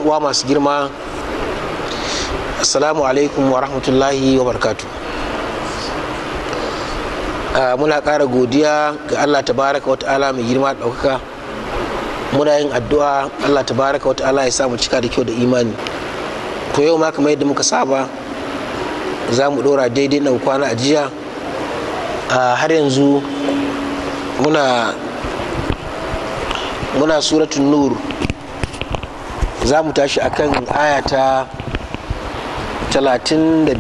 uwa masu girma assalamu alaikum wa rahmatullahi wa barkatu muna ƙara godiya ga allah tabaraka wa ta'ala mai girma da ɗaukaka muna yin addu'a allah tabaraka wa ta'ala ya samu cika da kyau da imani to yau ma kamar yadda muka saba za mu ɗora daidai nan kwana a jiya har yanzu muna muna suratun nur za mu tashi akan aya ta 35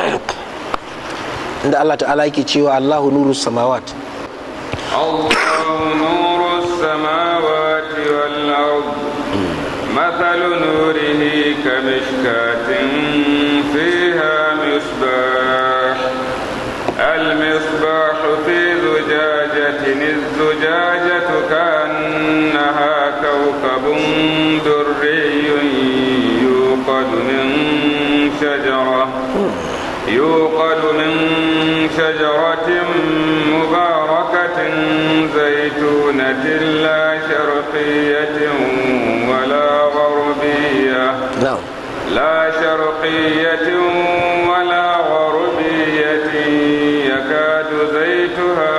inda Allah ta'ala yake cewa Allahu nuru samawat الله نور السماوات والأرض مثل نوره كمشكاة فيها مصباح المصباح في زجاجة الزجاجة كأنها كوكب دري يوقد من شجرة يوقد من شجرة مباركة زيتونة لا شرقية ولا غربية na'am لا شرقية ولا غربية يكاد زيتها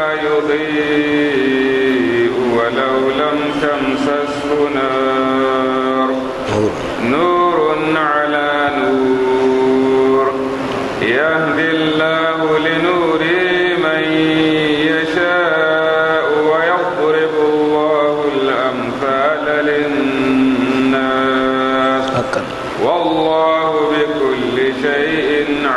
يضيء ولو لم تمسسه نار نور على نور يهدي الله لنوره من يشاء ويضرب الله الأمثال للناس hakan والله بكل شيء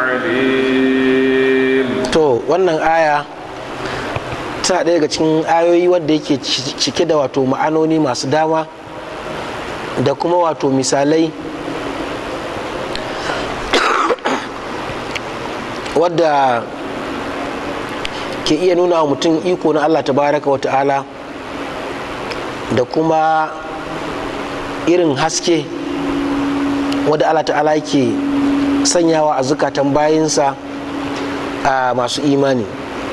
عليم to wannan aya tana ɗaya daga cikin ayoyi wadda yake cike da wato ma'anoni masu dama da kuma wato misalai wadda ke iya nuna wa mutum iko na allah tabaraka wa ta'ala da kuma irin haske wadda allah ta'ala yake sanyawa a zukatan bayinsa a masu imani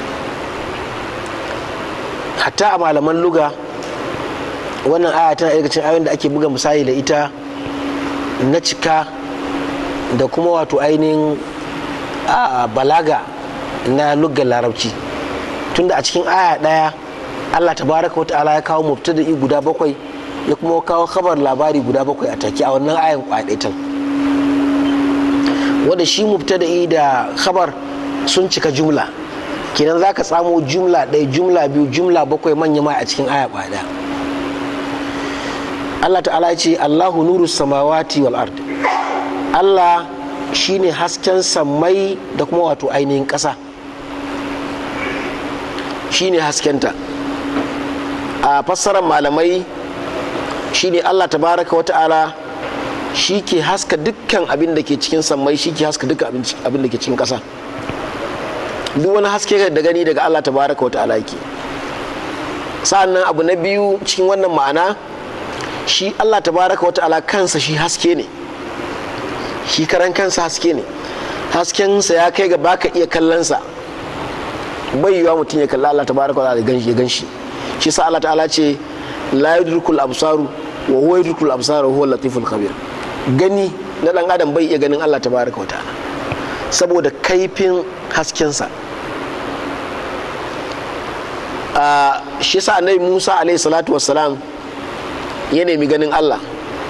hatta a malaman luga wannan aya tana daga cikin ayoyin da ake buga misali da ita na cika da kuma wato ainihin a balaga na lugar larabci tunda a cikin aya daya allah tabaraka wata'ala ya kawo mubtada'i guda bakwai ya kuma kawo khabar labari guda bakwai a take a wannan ayan kwadaitan wanda shi mubtada'i da khabar sun cika jumla kenan za ka tsamo jumla ɗaya jumla biyu jumla bakwai manya mai a cikin aya ɗaya Allah ta'ala ce Allahu nuru samawati wal ard Allah shine hasken sammai da kuma wato ainihin ƙasa shine haskenta a fassarar malamai shine Allah tabaraka wa ta'ala shi ke haska dukkan abin da ke cikin sammai shi ke haska dukkan abin da ke cikin ƙasa duk wani haske da gani daga Allah tabaraka wa ta'ala yake sa'annan abu na biyu cikin wannan ma'ana shi Allah tabaraka wa ta'ala kansa shi haske ne shi karan kansa haske ne haskensa ya kai ga baka iya kallonsa bai yiwa mutum ya kalla Allah tabaraka wa ta'ala ya ganshi shi sa Allah ta'ala ce la yudrikul absaru wa huwa yudrikul absara wa huwa latiful khabir gani na dan adam bai iya ganin Allah tabaraka wa ta'ala saboda kaifin haskensa a shi sa annabi musa alaihi salatu wassalam ya nemi ganin allah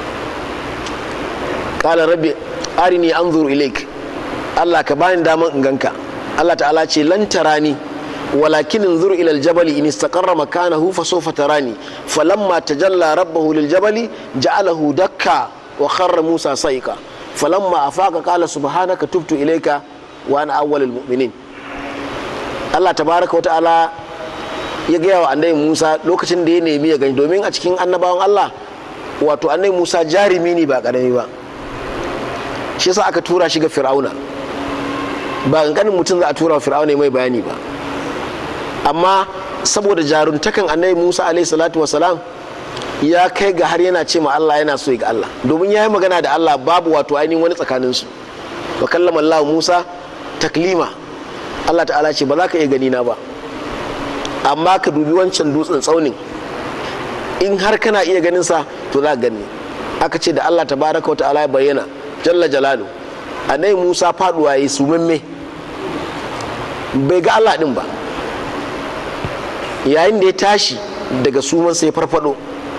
kala rabbi arini anzur ilaik allah ka bani daman in ganka allah ta'ala ce lan tarani walakin انظر الى الجبل ان استقر مكانه فسوف تراني فلما تجلى ربه للجبل جعله دكا وخر موسى صيقا فلما افاق قال سبحانك تبت اليك وانا اول المؤمنين Allah tabaraka wa ta'ala ya gaya wa annabi Musa lokacin da ya nemi ya gani domin a cikin annabawan Allah wato annabi Musa jarumi ne ba karami ba shi yasa aka tura shi ga Fir'auna ba kankanin mutum za a tura wa Fir'auna mai bayani ba amma saboda jaruntakan annabi Musa alaihi salatu wasalam ya kai ga har yana ce ma Allah yana so ga Allah domin ya yi magana da Allah babu wato ainihin wani tsakaninsu wa kallama Allah Musa taklima Allah ta'ala ce ba za ka iya gani na ba amma ka dubi wancan dutsen tsaunin in har kana iya ganin sa to za ka gani aka ce da Allah tabaraka wa ta'ala ya bayyana jalla jalalu annabi Musa faduwa yayi sumamme bai ga Allah din ba yayin da ya tashi daga suman sai farfado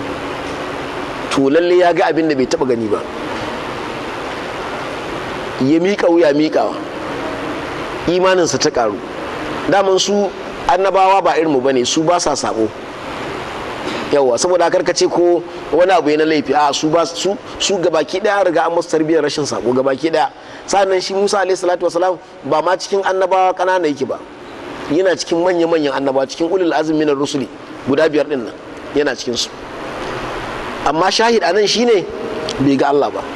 to lalle ya ga abin da bai taba gani ba ya miƙa wuya miƙawa imaninsa ta ƙaru daman su annabawa ba irinmu ba ne su ba sa sabo yawa saboda karka ce ko wani abu na laifi a su ba su su gabaki daya riga an musu tarbiyyar rashin sabo gabaki daya sannan shi Musa alaihi salatu wasalam ba ma cikin annabawa kanana yake ba yana cikin manya manyan annabawa cikin ulul azmi na rusuli guda biyar din nan yana cikin su amma shahid anan shine bai ga Allah ba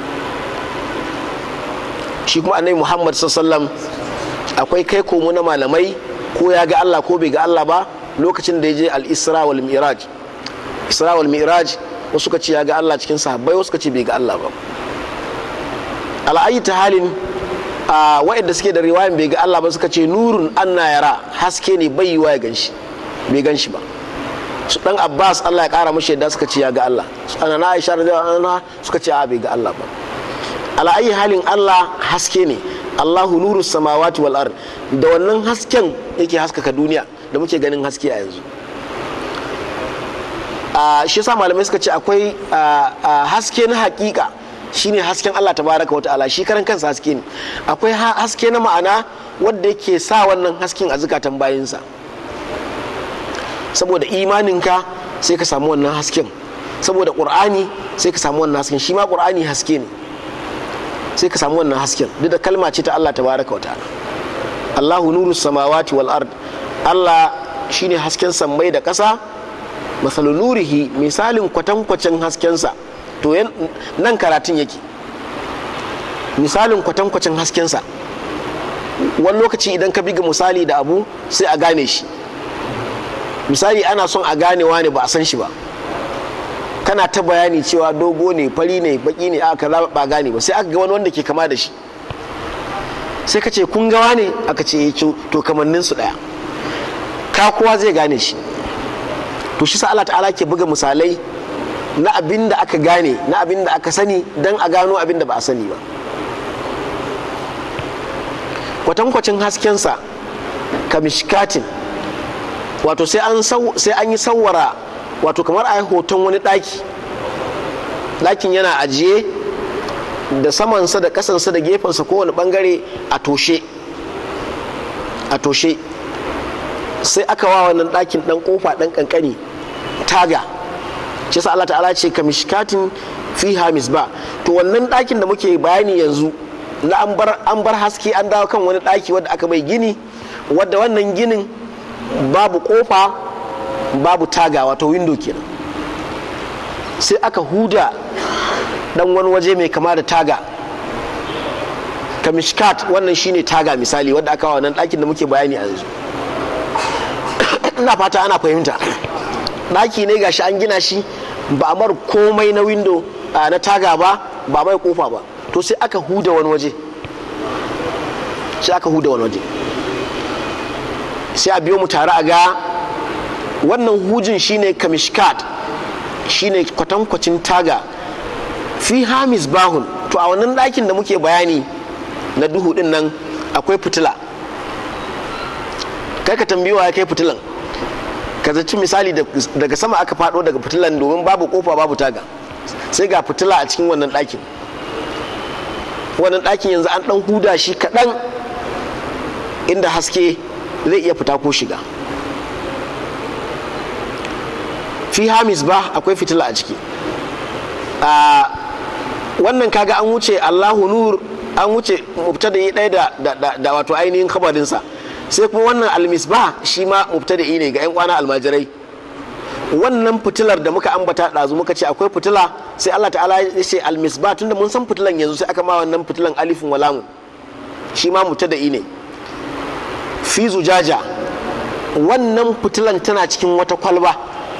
shi kuma annabi Muhammad sallallahu akwai kai komo na malamai ko ya ga Allah ko bai ga Allah ba lokacin da ya je al-Isra wal Mi'raj Isra wal Mi'raj wasu ka ce ya ga Allah cikin sahabbai wasu ka ce bai ga Allah ba al'ayi ta halin a wa'anda suke da riwayan bai ga Allah ba suka ce nurun anna yara haske ne bai yiwa ya ganshi bai ganshi ba su dan Abbas Allah ya kara mashi yadda suka ce ya ga Allah su ana na Aisha radiyallahu anha suka ce a bai ga Allah ba al'ayi halin Allah haske ne Allahu nuru samawati wal ard da wannan hasken yake haskaka duniya da muke ganin haske a yanzu a shi yasa malamai suka ce akwai haske na hakika shine hasken Allah tabaraka wata'ala shi karan kansa haske ne akwai haske na ma'ana wanda yake sa wannan hasken a zukatan bayinsa saboda imaninka sai ka samu wannan hasken saboda qur'ani sai ka samu wannan hasken shi ma qur'ani haske ne sai ka samu wannan hasken duk da kalma ce ta Allah tabaraka wata'ala Allahu nuru samawati wal ard Allah shine hasken sammai da ƙasa masalu nurihi misalin kwatankwacin haskensa to nan karatun yake misalin kwatankwacin haskensa wani lokaci idan ka biga misali da abu sai a gane shi misali ana son a gane ne ba a san shi ba kana ta bayani cewa dogo ne fari ne baki ne aka ba gane ba sai aka ga wani wanda ke kama da shi sai ka ce kun gawa ne aka ce to kamannin su daya ka kowa zai gane shi to shi sa Allah ta'ala ke buga misalai na abin da aka gane na abin da aka sani don a gano abin da ba a sani ba kwatankwacin haskensa kamishkatin wato sai an yi sawara wato kamar a yi hoton wani ɗaki ɗakin yana ajiye da samansa da ƙasansa da gefensa kowane ɓangare a toshe a toshe sai aka wa wannan ɗakin ɗan ƙofa ɗan ƙanƙani taga shi sa Allah ta'ala ce kamishkatin fiha misba to wannan ɗakin da muke bayani yanzu na an bar haske an dawo kan wani ɗaki wadda aka bai gini wadda wannan ginin babu ƙofa babu taga wato window kenan sai aka huda ɗan wani waje mai kama da taga kamishkat wannan shine taga misali wadda aka wa wannan ɗakin da muke bayani a yanzu ina fata ana fahimta ɗaki ne gashi an gina shi ba a mar komai na windo na taga ba ba mai kofa ba to sai aka huda wani waje sai aka huda wani waje sai a biyo mu tare a ga wannan hujin shine kamishkat shine kwatankwacin taga fi hamis bahun to a wannan ɗakin da muke bayani na duhu din nan akwai fitila kai ka tambiwa ya kai fitilan ka zaci misali daga sama aka fado daga fitilan domin babu kofa babu taga sai ga fitila a cikin wannan ɗakin wannan ɗakin yanzu an ɗan huda shi kaɗan inda haske zai iya fita ko shiga fi hamis ba akwai fitila a ciki a wannan kaga an wuce allahu nur an wuce mubtada ɗaya da wato ainihin kabarinsa sai kuma wannan almisbah shi ma mubtada'i ne ga 'yan kwana almajirai wannan fitilar da muka ambata ɗazu muka ce akwai fitila sai Allah ta'ala ya ce almisbah tunda mun san fitilan yanzu sai aka ma wannan fitilan alifin walamu shi ma mubtada'i ne fi zujaja wannan fitilan tana cikin wata kwalba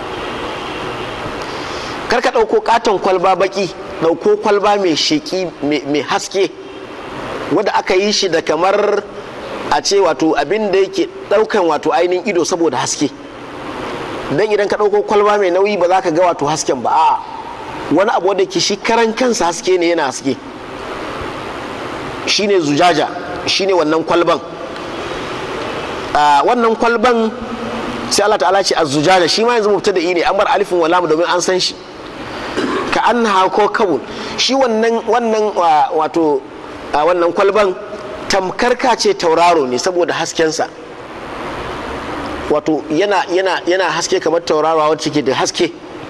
karka ɗauko katon kwalba baki ɗauko kwalba mai sheƙi mai haske wadda aka yi shi da kamar a ce wato abin da yake daukan wato ainihin ido saboda haske dan idan ka dauko kwalba mai nauyi ba za ka ga wato hasken ba a wani abu wanda ke shi karan kansa haske ne yana haske shine zujaja shine wannan kwalban wannan kwalban sai Allah ta'ala ce az-zujaja shi ma yanzu mubtada ne an bar alifin wa lam domin an san shi ka annaha ko kabul shi wannan wannan wato wannan kwalban tamkar ka ce tauraro ne saboda haskensa wato yana yana yana haske kamar tauraro wacce ke da haske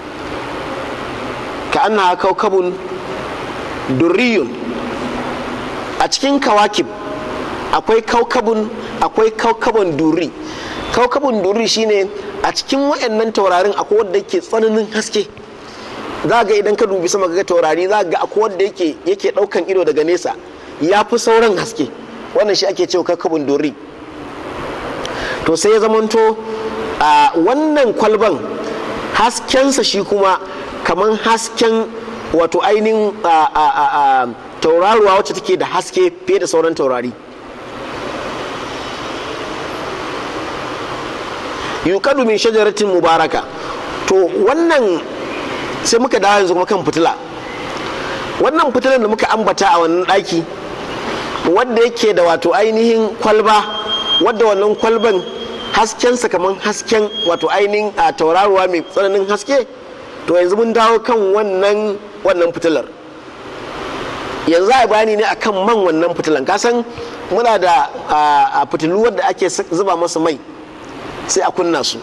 ka annaha kaukabun durriyun a cikin kawakib akwai kaukabun akwai kaukabun duri kaukabun duri shine a cikin wayannan taurarin akwai wanda yake tsananin haske za ga idan ka dubi sama ga taurari za ga akwai wanda yake yake daukan ido daga nesa ya fi sauran haske wannan shi ake cewa kaukabun duri to sai ya zamanto a wannan kwalban haskensa shi kuma kamar hasken wato ainihin tauraruwa wacce take da haske fiye da sauran taurari yukadu min shajaratin mubaraka to wannan sai muka dawo yanzu kuma kan fitila wannan fitilan da muka ambata a wannan daki wadda yake da wato ainihin kwalba wadda wannan kwalban haskensa kamar hasken wato ainihin a tauraruwa mai tsananin haske to yanzu mun dawo kan wannan wannan fitilar yanzu a bayani ne akan man wannan fitilan kasan muna da a fitilu wadda ake zuba masa mai sai a kunna su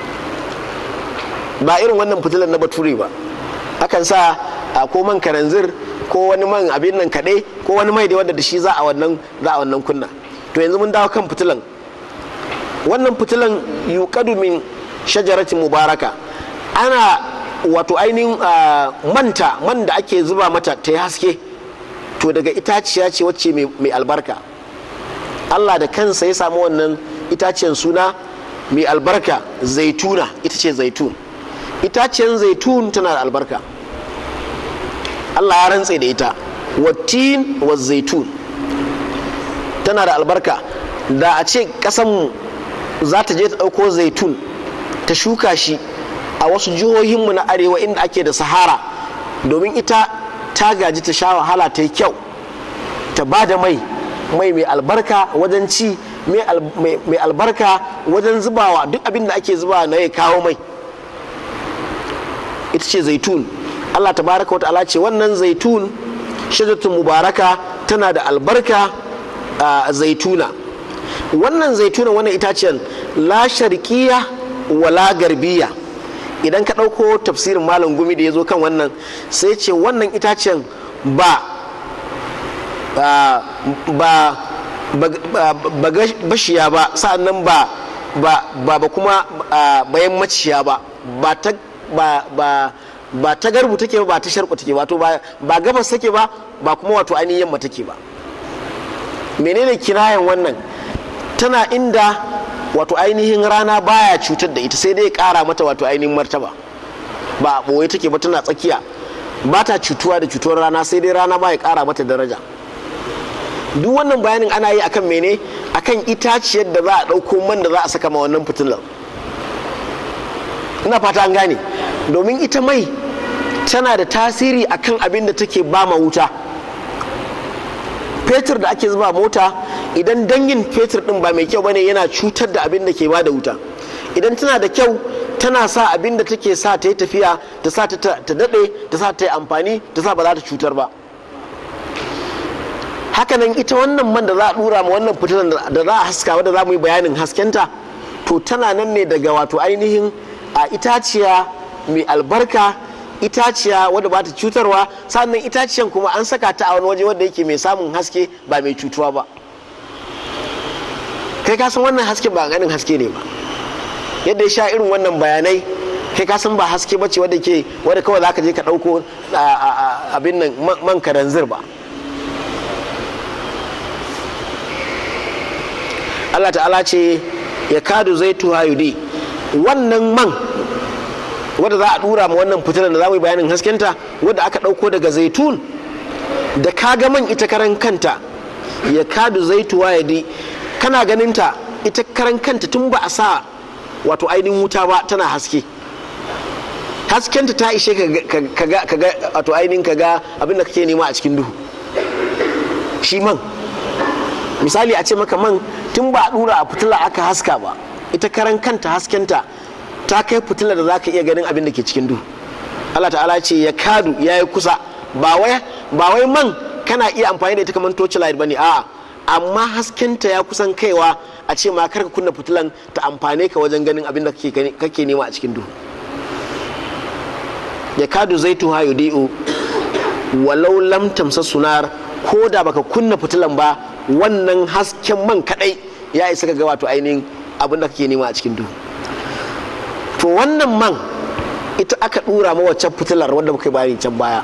ba irin wannan fitilan na bature ba akan sa ko man karanzir ko wani man abin nan kaɗai ko wani mai da wadda da shi za a wannan za a wannan kunna to yanzu mun dawo kan fitilan wannan fitilan yuqadu min shajaratin mubaraka ana wato ainihin manta man da ake zuba mata ta yi haske to daga itaciya ce wacce mai albarka allah da kansa ya samu wannan itaciyar suna mai albarka zaituna ita ce zaitun itaciyar zaitun tana da albarka allah ya rantse da ita wattin wa zaitun tana da albarka da a ce kasanmu za ta je ta ɗauko zaitun ta shuka shi a wasu jihohinmu na arewa inda ake da sahara domin ita ta gaji ta sha wahala ta yi kyau ta ba da mai mai mai albarka wajen ci mai albarka wajen zubawa duk abin da ake zubawa na ya kawo mai ita ce zaitun allah ta baraka wata ala ce wannan zaitun shajatun mubaraka tana da albarka a zaituna wannan zaituna wannan itacen la sharkiya wala garbiya idan ka ɗauko tafsirin malam gumi da ya zo kan wannan sai ce wannan itacen ba ba ba bashiya ba sa'annan ba ba ba kuma bayan maciya ba ba ta ba ba ba ta garbu take ba ba ta sharku take wato ba ba gabas take ba ba kuma wato ainihin yamma take ba menene kirayen wannan tana inda wato ainihin rana baya cutar da ita sai dai kara mata wato ainihin martaba ba a ɓoye take ba tana tsakiya ba ta cutuwa da cutuwar rana sai dai rana baya kara mata daraja duk wannan bayanin ana yi akan mene akan itaciyar da za a ɗauko man da za a saka ma wannan fitilar ina fata an gane domin ita mai tana da tasiri akan abin da take ba ma wuta fetur da ake zuba mota idan dangin fetur din ba mai kyau bane yana cutar da abin da ke bada wuta idan tana da kyau tana sa abin da take sa ta yi tafiya ta sa ta daɗe ta sa ta yi amfani ta sa ba za ta cutar ba hakanan ita wannan man da za a dura ma wannan fitilan da za a haska wadda za mu yi bayanin haskenta to tana nan ne daga wato ainihin a itaciya mai albarka itaciya wadda ba ta cutarwa sannan itaciyan kuma an saka ta a wani waje wadda yake mai samun haske ba mai cutuwa ba kai ka san wannan haske ba ganin haske ne ba yadda ya sha irin wannan bayanai kai ka san ba haske ba ce wadda ke wadda kawai za ka je ka ɗauko abin nan man karanzir ba Allah ta'ala ce ya kadu zai tuha yudi wannan man wadda za a dura ma wannan fitilar da za mu yi bayanin haskenta wadda aka ɗauko daga zaitun da kaga man ita karan kanta ya kadu zaituwa ya di kana ganinta ita karan kanta tun ba a sa wato ainihin wuta ba tana haske haskenta ta ishe ka ga wato ainihin ka ga abin da kake nema a cikin duhu shi man misali a ce maka man tun ba a dura a fitila aka haska ba ita karan kanta haskenta ta kai fitila da za ka iya ganin abin da ke cikin duhu Allah ta'ala ce ya kadu ya yi kusa ba wai man kana iya amfani da ita kamar torchlight ba ne a'a amma haskenta ya kusan kaiwa a ce ma karka kunna fitilan ta amfane ka wajen ganin abin da kake nema a cikin duhu ya kadu zaitu ha yudi'u walau lam tamsa sunar ko da baka kunna fitilan ba wannan hasken man kadai ya isa ga wato ainihin abin da kake nema a cikin duhu to wannan man ita aka dura ma waccan fitilar wanda muka bayani can baya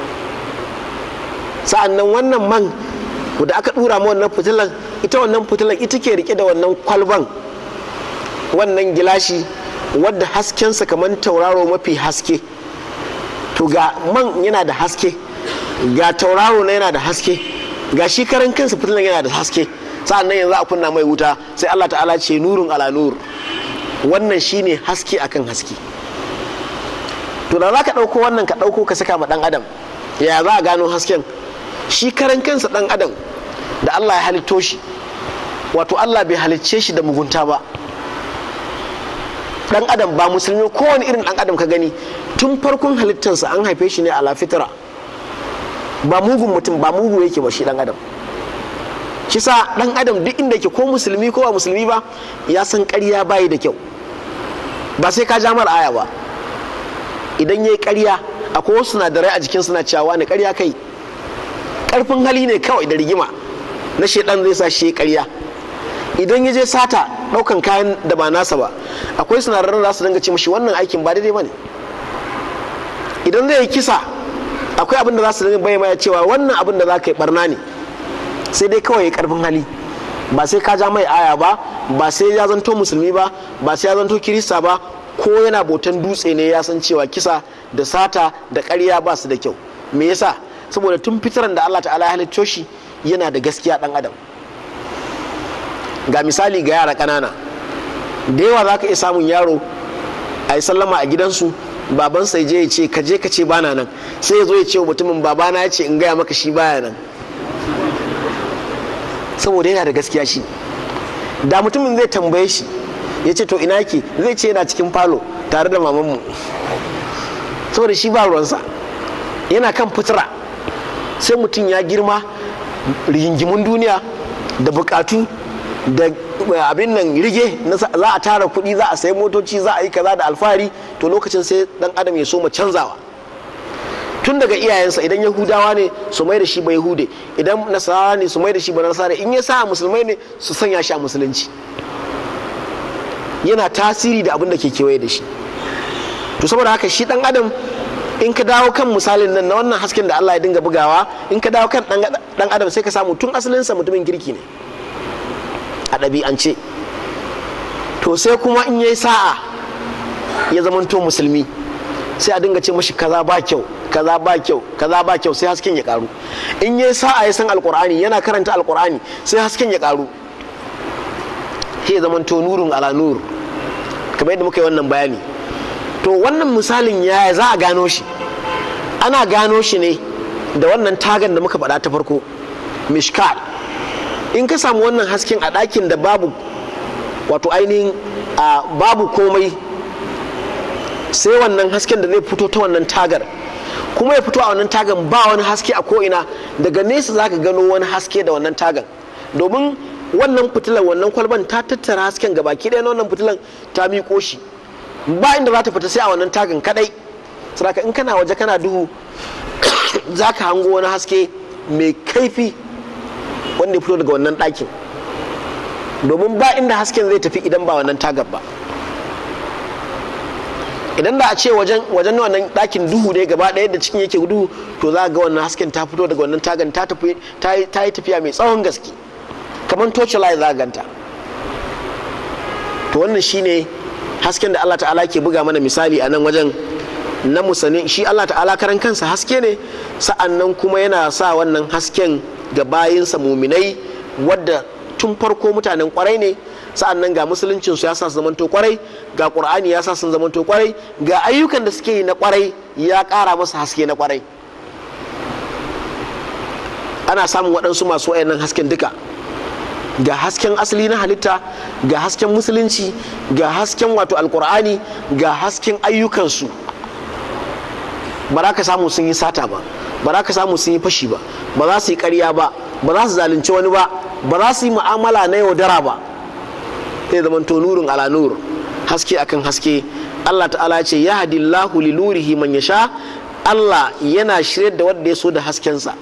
sa'an nan wannan man da aka dura ma wannan fitilar ita wannan fitilar ita ke rike da wannan kwalban wannan gilashi wadda haskensa kamar tauraro mafi haske to ga man yana da haske ga tauraro na yana da haske ga shi karan kansa fitilan yana da haske sa'an nan yanzu a kunna mai wuta sai Allah ta'ala ce nurun ala nur wannan shine haske akan haske to da za ka ɗauko wannan ka ɗauko ka saka ma ɗan adam ya za a gano hasken shi karan kansa ɗan adam da Allah ya halitto shi wato Allah bai halicce shi da mugunta ba ɗan adam ba musulmi kowane irin ɗan adam ka gani tun farkon halittarsa an haife shi ne a lafitara ba mugun mutum ba mugu yake ba shi ɗan adam shi sa ɗan adam duk inda ke ko musulmi ko ba musulmi ba ya san ƙarya bayi da kyau ba sai ka ja mara aya ba idan ya yi ƙarya akwai wasu sinadarai a jikin suna cewa ne ƙarya kai ƙarfin hali ne kawai da rigima na shaidan zai sa shi ƙarya idan ya je sata ɗaukan kayan da ba nasa ba akwai sinadaran za su dinga ce mashi wannan aikin ba daidai ba ne idan zai yi kisa akwai abin da za su dinga bayyana cewa wannan abin da za ka yi barna ne sai dai kawai ya ƙarfin hali ba sai ka ja mai aya ba ba sai ya zanto musulmi ba ba sai ya zanto kirista ba ko yana botan dutse ne ya san cewa kisa da sata da ƙarya ba su da kyau me yasa saboda tun fitaran da Allah ta'ala ya halicco shi yana da gaskiya dan adam ga misali ga yara ƙanana da yawa za ka iya samun yaro a yi sallama a gidansu babansa ya je ya ce ka je ka ce bana nan sai ya zo ya ce wa mutumin babana ya ce in gaya maka shi baya nan saboda yana da gaskiya shi da mutumin zai tambaye shi ya ce to ina ke zai ce yana cikin falo tare da mamanmu saboda shi ba ruwansa yana kan fitira sai mutum ya girma rigingimun duniya da bukatu da abin nan rige za a tara kuɗi za a sayi motoci za a yi kaza da alfahari to lokacin sai dan adam ya so ma canzawa tun daga iyayensa idan yahudawa ne su mai da shi ba yahude idan nasara ne su mai da shi ba nasara in ya sa musulmai ne su sanya shi a musulunci yana tasiri da abin da ke kewaye da shi to saboda haka shi dan adam in ka dawo kan misalin nan na wannan hasken da Allah ya dinga bugawa in ka dawo kan dan adam sai ka samu tun asalinsa mutumin kirki ne a ɗabi'ance to sai kuma in yayi sa'a ya zamanto musulmi sai a dinga ce mashi kaza ba kyau kaza ba kyau kaza ba kyau sai hasken ya karu in yayi sa'a ya san alqur'ani yana karanta alqur'ani sai hasken ya karu sai ya zamanto nurun ala nur kamar yadda muka yi wannan bayani to wannan misalin ya za a gano shi ana gano shi ne da wannan tagan da muka faɗa ta farko mishkal in ka samu wannan hasken a ɗakin da babu wato ainihin babu komai sai wannan hasken da zai fito ta wannan tagar kuma ya fito a wannan tagan ba wani haske a ko'ina daga nesa za ka gano wani haske da wannan tagan domin wannan fitilan wannan kwalban ta tattara hasken gaba ki ɗaya na wannan fitilan ta miƙo shi ba inda za ta fita sai a wannan tagan kadai saboda in kana waje kana duhu za ka hango wani haske mai kaifi wanda ya fito daga wannan ɗakin domin ba inda hasken zai tafi idan ba wannan tagar ba idan da a ce wajen wajen wannan ɗakin duhu ne gaba ɗaya da cikin yake duhu to za ga wannan hasken ta fito daga wannan tagan ta tafi ta yi tafiya mai tsawon gaske kamar torchlight za ganta to wannan shine hasken da Allah ta'ala ke buga mana misali a nan wajen na musani shi Allah ta'ala karan kansa haske ne sa'an nan kuma yana sa wannan hasken ga bayinsa muminai wadda tun farko mutanen kwarai ne sa'annan ga musuluncin su ya sa su zamanto kwarai ga qur'ani ya sa sun zamanto kwarai ga ayyukan da suke yi na kwarai ya ƙara masa haske na kwarai ana samun waɗansu masu wayannan hasken duka ga hasken asali na halitta ga hasken musulunci ga hasken wato alkur'ani ga hasken ayyukansu ba za ka samu sun yi sata ba ba za ka samu sun yi fashi ba ba za su yi karya ba ba za su zalunci wani ba ba za su yi mu'amala na yaudara ba zai zama to nurin ala nur haske akan haske Allah ta'ala ce ya hadillahu li nurihi man yasha Allah yana shirye da wanda ya so da haskensa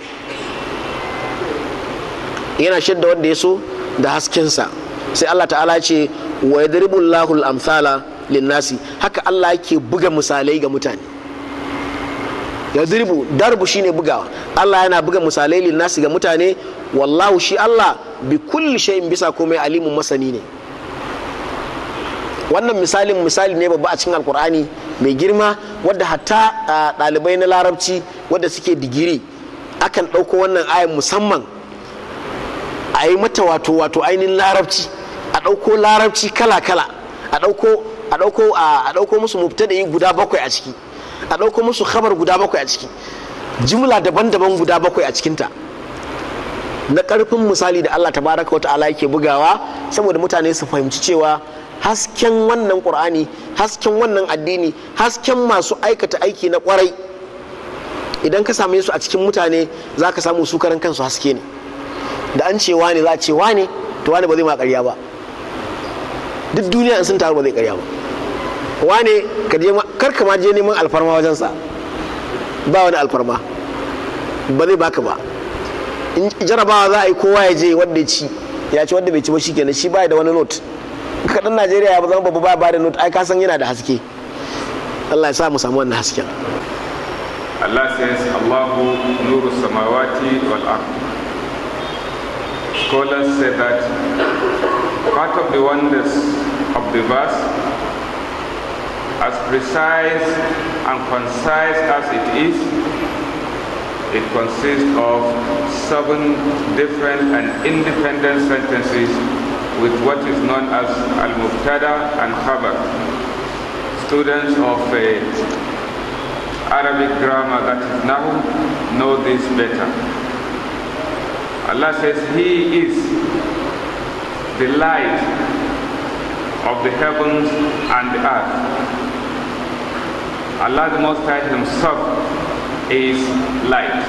yana shirye da wanda ya so da haskensa sai Allah ta'ala ce wa yadribu Allahu al-amthala lin-nasi haka Allah yake buga misalai ga mutane yadribu darbu shine bugawa Allah yana buga misalai lin-nasi ga mutane wallahu shi Allah bi kulli shay'in bisa komai alimun masani ne wannan misalin misali ne babba a cikin alkur'ani mai girma wadda hatta ɗalibai na larabci wadda suke digiri akan ɗauko wannan ayan musamman a yi mata wato wato ainihin larabci a ɗauko larabci kala-kala a ɗauko a ɗauko a ɗauko musu mubtada'i guda bakwai a ciki a ɗauko musu khabar guda bakwai a ciki jimla daban-daban guda bakwai a cikinta na ƙarfin misali da Allah tabaraka wa ta'ala yake bugawa saboda mutane su fahimci cewa hasken wannan ƙur'ani hasken wannan addini hasken masu aikata aiki na ƙwarai idan ka same su a cikin mutane za ka samu su karan kansu haske ne da an ce wane za a ce wane to wane ba zai ma ƙarya ba duk duniya in sun taru ba zai ƙarya ba wane kar ka ma je neman alfarma wajensa ba wani alfarma ba zai baka ba in jarabawa za a yi kowa ya je wanda ya ci ya ci wanda bai ci ba shi kenan shi ba da wani note kaɗan najeriya ya zama babu ba ba da note ai ka san yana da haske allah ya sa mu samu wannan hasken Allah says Allahu nuru samawati wal ard scholars say that part of the wonders of the verse as precise and concise as it is it consists of seven different and independent sentences with what is known as al-mubtada and khabar. Students of uh, Arabic grammar that is now know this better. Allah says He is the light of the heavens and the earth. Allah the Most High Himself is light.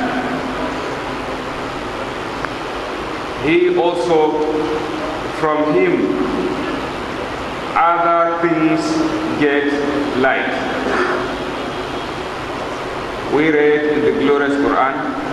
He also, from Him, other things get light. We read in the glorious Quran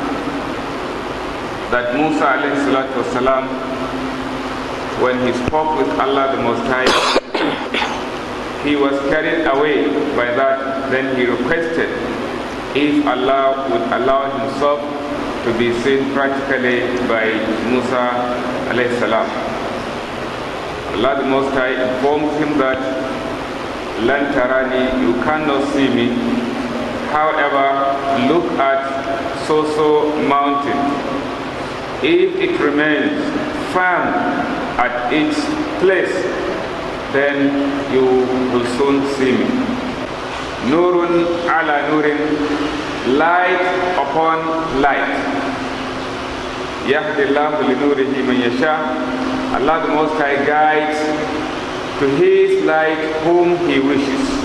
that Musa alayhi salatu wasalam, when he spoke with Allah the Most High, he was carried away by that. Then he requested if Allah would allow himself to be seen practically by Musa alayhi salam. Allah the Most High informed him that Lantarani, you cannot see me. However, look at so-so mountain. If it remains firm at its place, then you will soon see me. Nurun ala nurin, light upon light. Yahdillahu li nurihi man yasha. Allah the Most High guides to His light whom He wishes.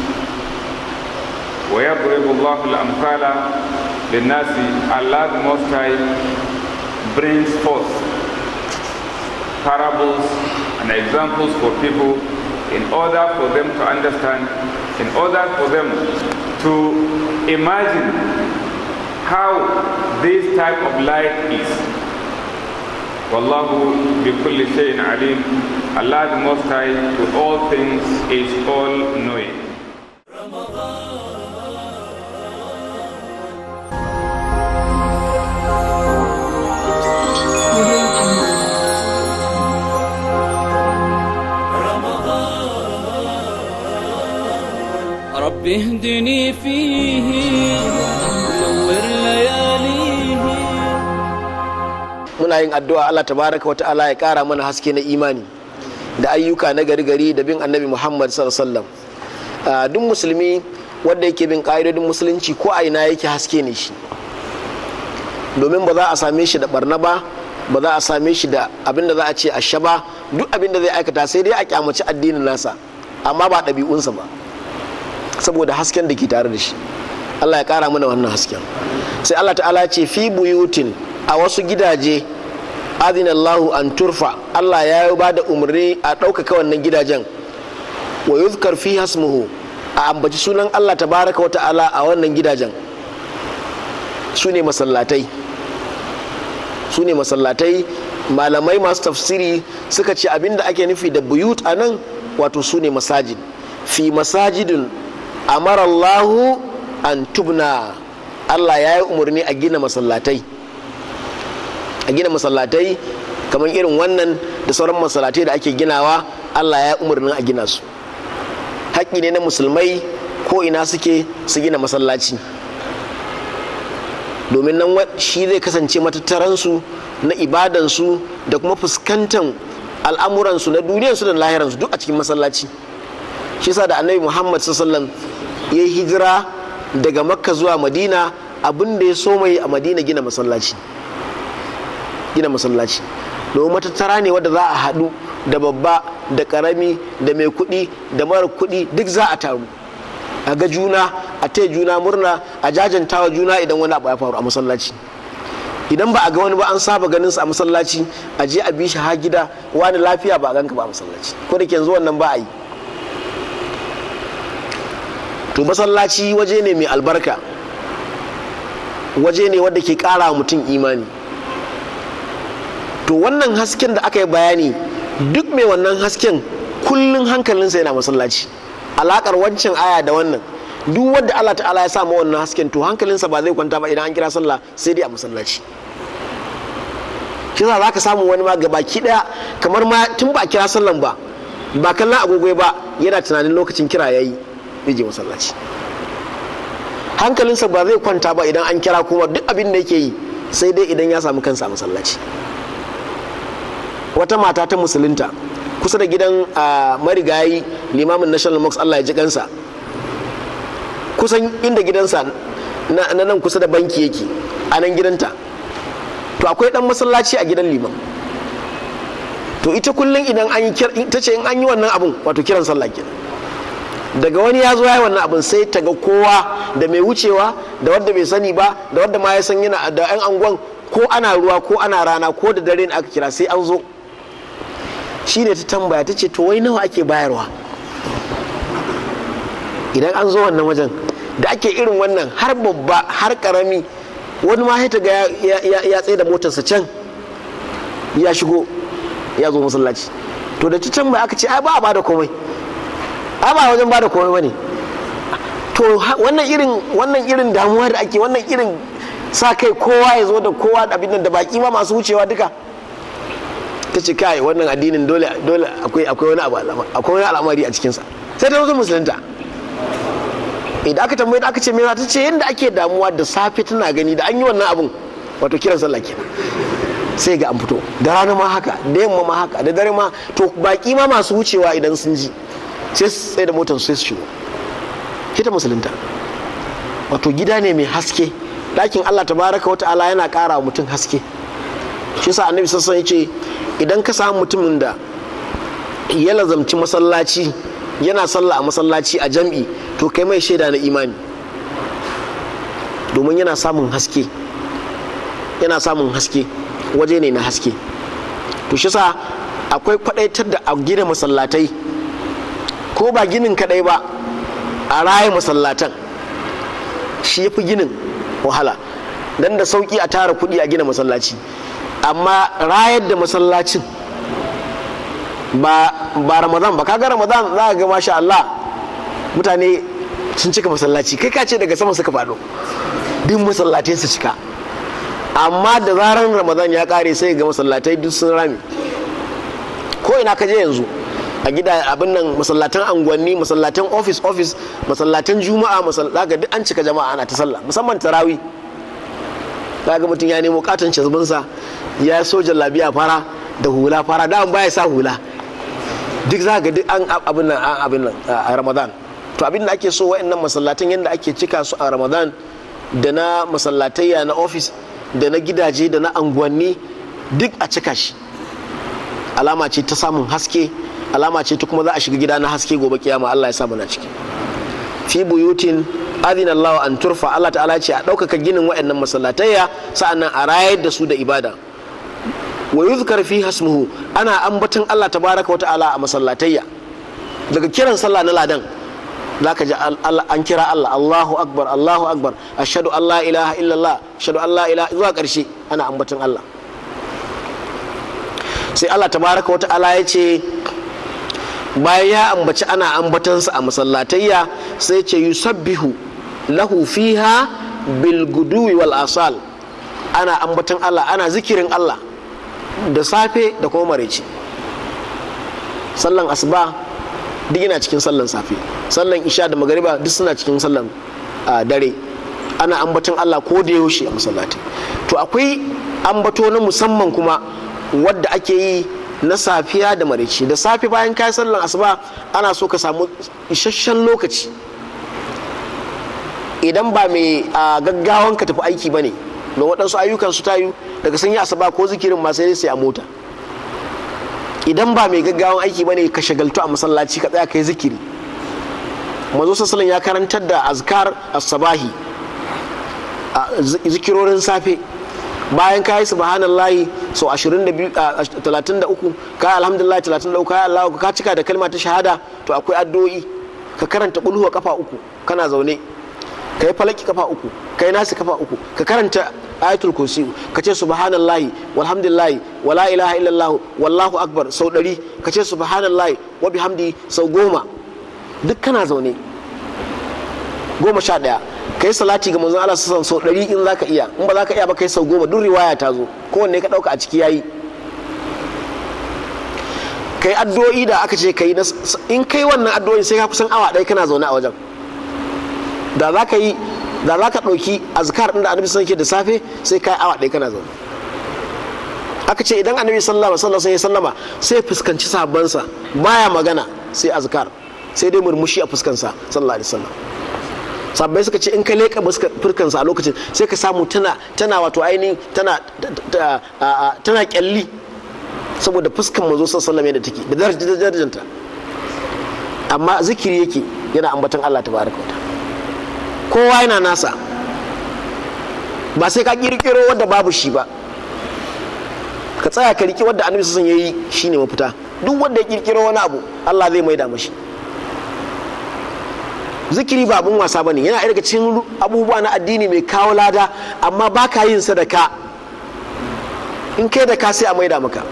ويضرب الله الأمثال للناس Allah the Most High brings forth parables and examples for people in order for them to understand, in order for them to imagine how this type of light is. Wallahu bi kulli shay'in alim. Allah the Most High to all things is all knowing. رب اهدني فيه نور لياليه muna yin addu'a Allah tabaraka wa ta'ala ya kara mana haske na imani da ayyuka na gari gari da bin annabi muhammad sallallahu alaihi duk musulmi wanda yake bin ƙa'idodin musulunci ko a ina yake haske ne shi domin ba za a same shi da barna ba ba za a same shi da abin da za a ce a sha ba duk abin da zai aikata sai dai a kyamaci addinin nasa amma ba ɗabi'unsa ba saboda hasken da ke tare da shi Allah ya ƙara mana wannan hasken sai Allah ta'ala ce fi buyutin a wasu gidaje adinallahu an turfa Allah ya yi ba da umarni a ɗaukaka wannan gidajen wa yuzkar fi hasmuhu a ambaci sunan Allah tabaraka wa ta'ala a wannan gidajen su ne masallatai su ne masallatai malamai masu tafsiri suka ce abinda ake nufi da buyut a nan wato su ne masajid fi masajidin amarallahu an tubna allah ya yi umarni a gina masallatai a gina masallatai kamar irin wannan da sauran masallatai da ake ginawa allah ya yi umarnin a gina su haƙƙi ne na musulmai ko ina suke su gina masallaci domin nan shi zai kasance matattaransu na ibadansu da kuma fuskantar al'amuransu na duniyarsu da lahiransu duk a cikin masallaci shi sa da annabi muhammad sallam ya yi hijira daga makka zuwa madina abin da ya so mai a madina gina masallaci gina masallaci domin matattara ne wadda za a haɗu da babba da ƙarami da mai kuɗi da mara kuɗi duk za a taru a ga juna a taya juna murna a jajantawa juna idan wani abu ya faru a masallaci idan ba a ga wani ba an saba ganin sa a masallaci a je a bi shi ha gida wani lafiya ba a ganka ba a masallaci ko da ke yanzu wannan ba a yi to masallaci waje ne mai albarka waje ne wadda ke kara mutum imani to wannan hasken da aka yi bayani duk mai wannan hasken kullum hankalinsa yana masallaci alakar wancan aya da wannan duk wadda Allah ta'ala ya sa ma wannan hasken to hankalinsa ba zai kwanta ba idan an kira sallah sai dai a masallaci shi za ka samu wani ma gabaki daya kamar ma tun ba a kira sallan ba ba kallon agogo ba yana tunanin lokacin kira yayi zai je masallaci hankalinsa ba zai kwanta ba idan an kira kuma duk abin da yake yi sai dai idan ya samu kansa a masallaci wata mata ta musulunta kusa da gidan marigayi limamin national mosque Allah ya ji kansa kusan inda gidansa na nan kusa da banki yake a nan gidanta to akwai dan masallaci a gidan liman to ita kullum idan an yi ta ce in an yi wannan abun wato kiran sallah kenan daga wani ya zo ya yi wannan abun sai ta ga kowa da mai wucewa da wadda bai sani ba da wadda ma ya san yana da yan angon ko ana ruwa ko ana rana ko da dare ne aka kira sai an zo shi ne ta tambaya ta ce to wai nawa ake bayarwa idan an zo wannan wajen da ake irin wannan har babba har karami wani ma ta ga ya tsaye da motarsa can ya shigo ya zo masallaci to da ta tambaya aka ce ai ba a bada komai ai ba wajen bada komai bane to wannan irin wannan irin damuwa da ake wannan irin sa kai kowa ya zo da kowa abin nan da baki ma masu wucewa duka ta ce kai wannan addinin dole dole akwai akwai wani abu akwai wani al'amari a cikinsa sai ta zo musulunta idan aka tambaye aka ce me ta ce yadda ake damuwa da safe tana gani da an yi wannan abun wato kiran sallah kenan sai ga an fito da rana ma haka da yamma ma haka da dare ma to baki ma masu wucewa idan sun ji sai su tsaye da motar sai su shigo ita musulunta wato gida ne mai haske ɗakin Allah tabaraka wa ta'ala yana ƙara wa mutum haske shi sa annabi sassan ya ce idan ka samu mutumin da ya lazamci masallaci yana sallah a masallaci a jam'i to kai mai shaida na imani domin yana samun haske yana samun haske waje ne na haske to shi sa akwai kwadaitar da a gina masallatai ko ba ginin kadai ba a raye masallatan shi ya fi ginin wahala dan da sauki a tara kuɗi a gina masallaci amma rayar da masallacin ba ramadan ba kaga ramadan za ga masha Allah mutane sun cika masallaci kai ka ce daga sama suka faɗo duk masallatai su cika amma da zarar ramadan ya kare sai ga masallatai duk sun rame ko ina ka je yanzu a gida abin nan masallatan angwanni masallatan office office masallatan juma'a masallaka duk an cika jama'a ana ta sallah musamman tarawi ga mutum ya nemo katon cazbinsa ya so jallabiya fara da hula fara da baya sa hula duk za ga duk an abin nan an abin nan a ramadan to abin da ake so wa'annan masallatan yadda ake cika su a ramadan da na masallatayya na ofis da na gidaje da na anguwanni duk a cika shi alama ce ta samun haske alama ce ta kuma za a shiga gida na haske gobe kiyama Allah ya sa mana ciki fi buyutin adina Allah an turfa Allah ta'ala ce a ɗaukaka ginin waɗannan masallatayya sa'annan a rayar da su da ibada wa yuzkar fi hasmuhu ana ambaton Allah tabaraka wa ta'ala a masallatayya daga kiran sallah na ladan zaka ji an kira Allah Allahu akbar Allahu akbar ashhadu an la ilaha illallah ashhadu an la ilaha zuwa ƙarshe ana ambaton Allah sai Allah tabaraka wa ta'ala ya ce bayan ya ambaci ana ambatansa a masallatayya sai ce yusabbihu lahu fiha bil guduwi wal asal ana ambatan Allah ana zikirin Allah da safe da kuma maraice sallan asuba duk yana cikin sallan safe sallan isha da magariba duk suna cikin sallan dare ana ambatan Allah ko da yaushe a masallatai to akwai ambato na musamman kuma wadda ake yi na safiya da marici da safe bayan kayi sallan asuba ana so ka samu isasshen lokaci idan ba mai gaggawan ka tafi aiki ba ne don waɗansu ayyukan su tayu daga sun yi asuba ko zikirin ma sai sai a mota idan ba mai gaggawan aiki ba ne ka shagaltu a masallaci ka tsaya kai zikiri mazo sassalin ya karantar da azkar as-sabahi zikirorin safe bayan ka yi subhanallahi sau 33 ka yi alhamdulillah 33 ka yi Allah ka cika da kalma ta shahada to akwai addu'o'i ka karanta kulhuwa kafa uku kana zaune ka yi falaki kafa uku ka yi nasi kafa uku ka karanta ayatul kursi ka ce subhanallahi walhamdulillahi wala ilaha illallah wallahu akbar sau ɗari ka ce subhanallahi wa bihamdi sau goma duk kana zaune goma sha ɗaya ka yi salati ga manzon Allah sassan sau ɗari in za ka iya in ba za ka iya ba kai sau goma duk riwaya ta zo kowanne ka ɗauka a ciki yayi ka yi addu'o'i da aka ce ka yi in kai wannan addu'o'i sai ka kusan awa ɗaya kana zaune a wajen da za ka yi da za ka ɗauki azkar ɗin da annabi sun ke da safe sai ka yi awa ɗaya kana zaune aka ce idan annabi sallallahu alaihi wasallam ya sallama sai fuskanci sahabbansa baya magana sai azkar sai dai murmushi a fuskansa sallallahu alaihi wasallam sabbai suka ce in ka leƙa furkansa a lokacin sai ka samu tana tana wato ainihin tana tana kyalli saboda fuskan manzo sallallahu alaihi da take da darajanta amma zikiri yake yana ambaton Allah tabaraka wa kowa yana nasa ba sai ka kirkiro wadda babu shi ba ka tsaya ka riki wadda annabi sallallahu alaihi yayi shine mafita duk wanda ya kirkiro wani abu Allah zai maida mashi zikiri ba abin wasa bane yana daga cikin abubuwa na addini mai kawo lada amma ba ka yin sadaka in kai da ka sai a maida maka